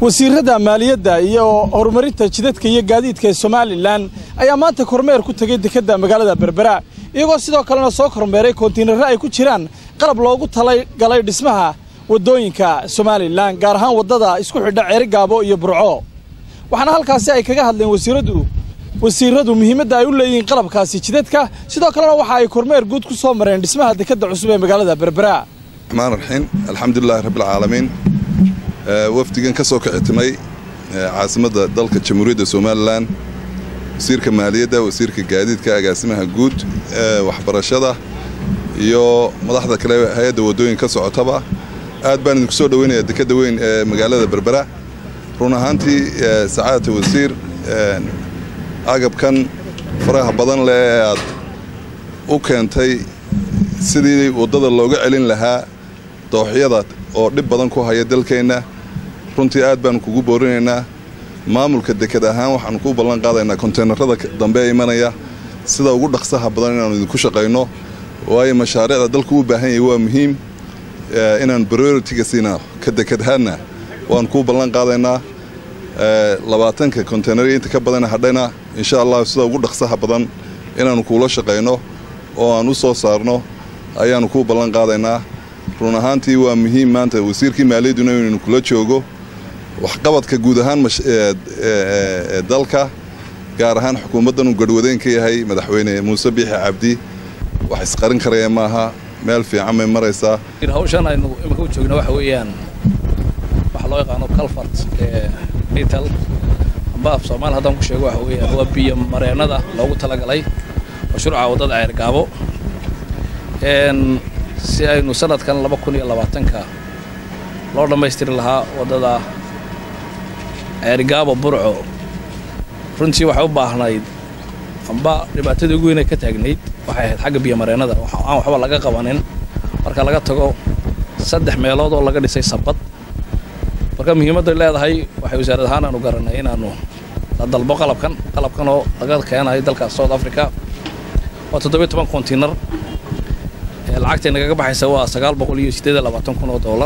wasiirada maaliyadda iyo horumarinta jidadka iyo gaadiidka ee somalilan ayaa maanta kormeer ku tegey dekedda magaalada berbera iyagoo sidoo kalena soo kormeeray kontiinarro ay ku jiraan qalab loogu talagalay dhismaha waddooyinka somalilan gaar ahaan waddada isku xidha ceerigaabo iyo burco waxaana halkaasi ay kaga hadleen wasiiradu wasiiradu muhiimadda ay u leeyihiin qalabkaasi jidadka sidoo kalena waxa ay kormeer guud ku soo mareen dhismaha dekedda cusub ee magaalada berbera raxmaan raxiim alxamdulilahi rabbilcaalamiin wafdigan ka soo kicitimay caasimadda dalka jamhuuriyadda somalilan wasiirka maaliyadda wasiirka gaadiidka agaasimaha guud waxbarashada iyo madaxda kale hay-adda waddooyin ka socotaba aad baan idinku soo dhoweynayaa dekedda weyn ee magaalada berbera run ahaantii sacaadata wasiir agabkan faraha badan leh ee aad u keentay sidii waddada looga celin lahaa dooxyada oo dhib badan ku haya dalkeenna runtii aad baanu kugu boorinaynaa maamulka deked ahaan waxaanu ku ballan qaadaynaa konteenarada dambe ee imanaya sida ugu dhaqsaha badan inaanu idinku shaqayno waayo mashaariicda dalku u baahan yahay waa muhiim inaan prioritiga siinaa ka dekedahaadna waanu kuu ballan qaadaynaa labaatanka konteenarya inta ka badana hadhayna insha allah sida ugu dhaqsaha badan inaannu kuula shaqayno oo aan u soo saarno ayaannu kuu ballan qaadaynaa run ahaantii waa muhiim maanta wasiirkii maaliyadduna inaynu kula joogo waxqabadka guud ahaan dalka gaar ahaan xukuumaddan uu garhwadeen ka yahay madaxweyne muuse biixi cabdi wax isqarin karaya maaha meel fiican bay maraysaa hawshan aynu imika u joogna waxa weeyaan waxa loo yaqaano calfart ee ital amba af soomaali haddaan ku sheego waxa weeyaan waa biyo mareennada loogu talagalay mashruuca waddada ceergaabo si aynu sanadkan laba kun iyo labaatanka loo dhammaystiri lahaa waddada ceerigaabo burco runtii waxay u baahnayd amba dhibaatadii ugu weynay ka taagnayd waxay ahayd xagga biyomareennada aan waxba laga qabanin marka laga tago saddex meelood oo laga dhisay sabad marka muhiimadday leedahay waxay wasaarad ahaan aanu garannay inaannu la dalbo qalabkan qalabkan oo laga keenayo dalka south africa waa toddobiyo toban kontiinar lacagtay nagaga baxaysa waa sagaal boqol iyo siddeed iyo labaatan kun oo dollar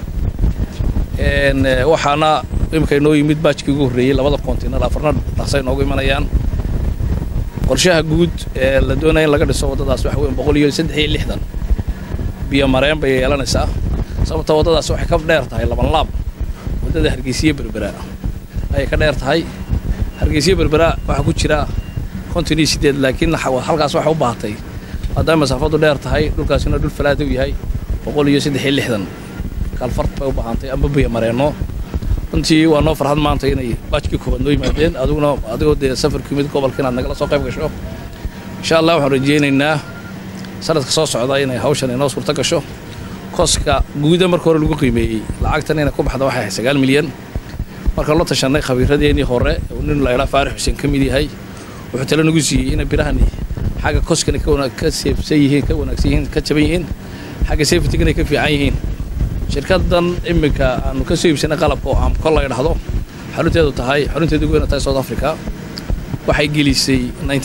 waxaana imika inoo yimid baajkii ugu horreeyey labada kontiinar afarna dhaqsay noogu imanayaan qorshaha guud ee la doonaya in laga dhiso waddadaas waxa weyn boqol iyo saddex iyo lixdan biyo mareen bay yeelanaysaa sababta waddadaas waxay ka dheer tahay laban laab waddada hargeysiye berbera ayay ka dheer tahay hargeysiye berbera waxaa ku jira konton iyo siddeed laakiin halkaas waxay u baahatay maadaama masaafadu dheer tahay dhulkaasina dhul falaada u yahay boqol iyo saddex iyo lixdan kalfart bay u baahantay amba biyo mareenno runtii waa noo farxad maanta inay baajkii koobaad noo yimaadeen adiguna adigoo dee safarku yimid gobolka inaad nagala soo qayb gasho insha allah waxaan rajaynaynaa sanadka soo socda inay hawshan inoo suurto gasho koska guuda marka hore lagu qiimeeyey lacagtan inay ku baxda waxay ahayd sagaal milyan markaan la tashanay khabiiradeennii hore nin la idhaa faarix xuseen ka mid yahay wuxuu tale nagu siiyey inay birahani xagga koskana ka seefsan yihiin ka wanaagsan yihiin ka jaban yihiin xagga safetigana ka fiican yihiin shirkaddan iminka aanu ka soo iibsanay qalabka oo amko la idhahdo xarunteedu tahay xarunteedu ugu weyna tahay south africa waxay gelisay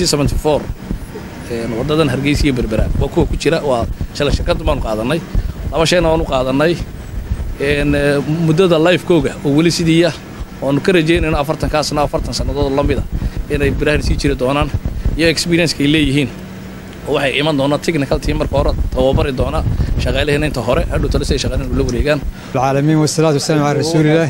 waddadan hargeysa iyo berbera waa kuwa ku jira waa shalay shirkaddan baanu qaadannay laba shayna waanu qaadannay muddada lifekooga oo weli sidiiya oanu ka rajaynayno afartankaasna afartan sannadood la mida inay birahan sii jiri doonaan iyo experienceky leeyihiin oo waxay iman doonaa technical team marka hore tababari doona shaqaalaheena inta hore hadhow tale si ay shaqaalaheena ula wareegaan العالمين والصلاة والسلام على رسول الله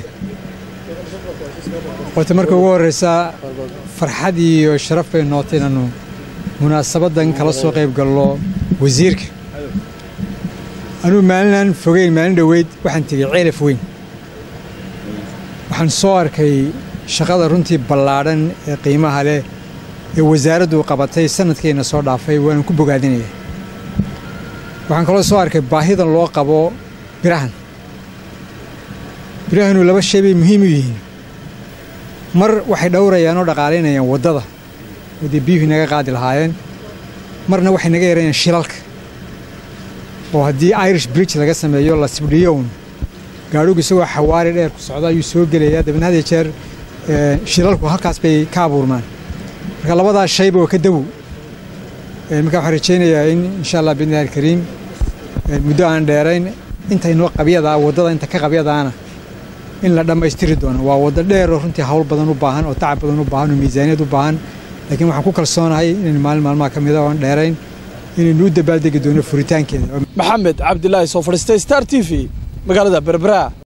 horta marka ugu horreysa farxad iyo sharaf bay nootay inaannu munaasabaddan kala soo qayb gallo wasiirka anugu maalinaan fogeyn maalin dhoweyd waxaan tegey ceelaf weyn waxaan soo arkay shaqada runtii ballaadhan ee qiimaha leh ee wasaaraddu qabatay sanadkeenna soo dhaafay waanu ku bogaadinaya waxaan kaloo soo arkay baahidan loo qabo birahan birahanu laba shay bay muhiim u yihiin mar waxay dhowrayaan oo dhaqaalaynayaan waddada oo dee biyuhii naga qaadi lahaayeen marna waxay naga yarayaan shilalka oo haddii irish bridge laga sameeyo la sibdhiyown gaadhugu isagoo xawaari dheer ku socda ayuu soo gelayaa dabadna had iyo jeer shilalku halkaas bay ka abuurmaan marka labadaas shayba oo ka dawow marka waxaan rajaynayaa in insha allah biidnillahi alkariim muddo aan dheerayn intaynoo qabyadaa waddada inta ka qabyadaana in la dhammaystiri doono waa waddo dheer oo runtii hawl badan u baahan oo tacab badan u baahan oo miisaaniyad u baahan laakiin waxaan ku kalsoonahay inaynu maalin maalmaha ka mida oon dheerayn inaynu u dabaaldegi doono furitaankeeda maxamed cabdilaahi soo fadhiistay star t v magaalada berbera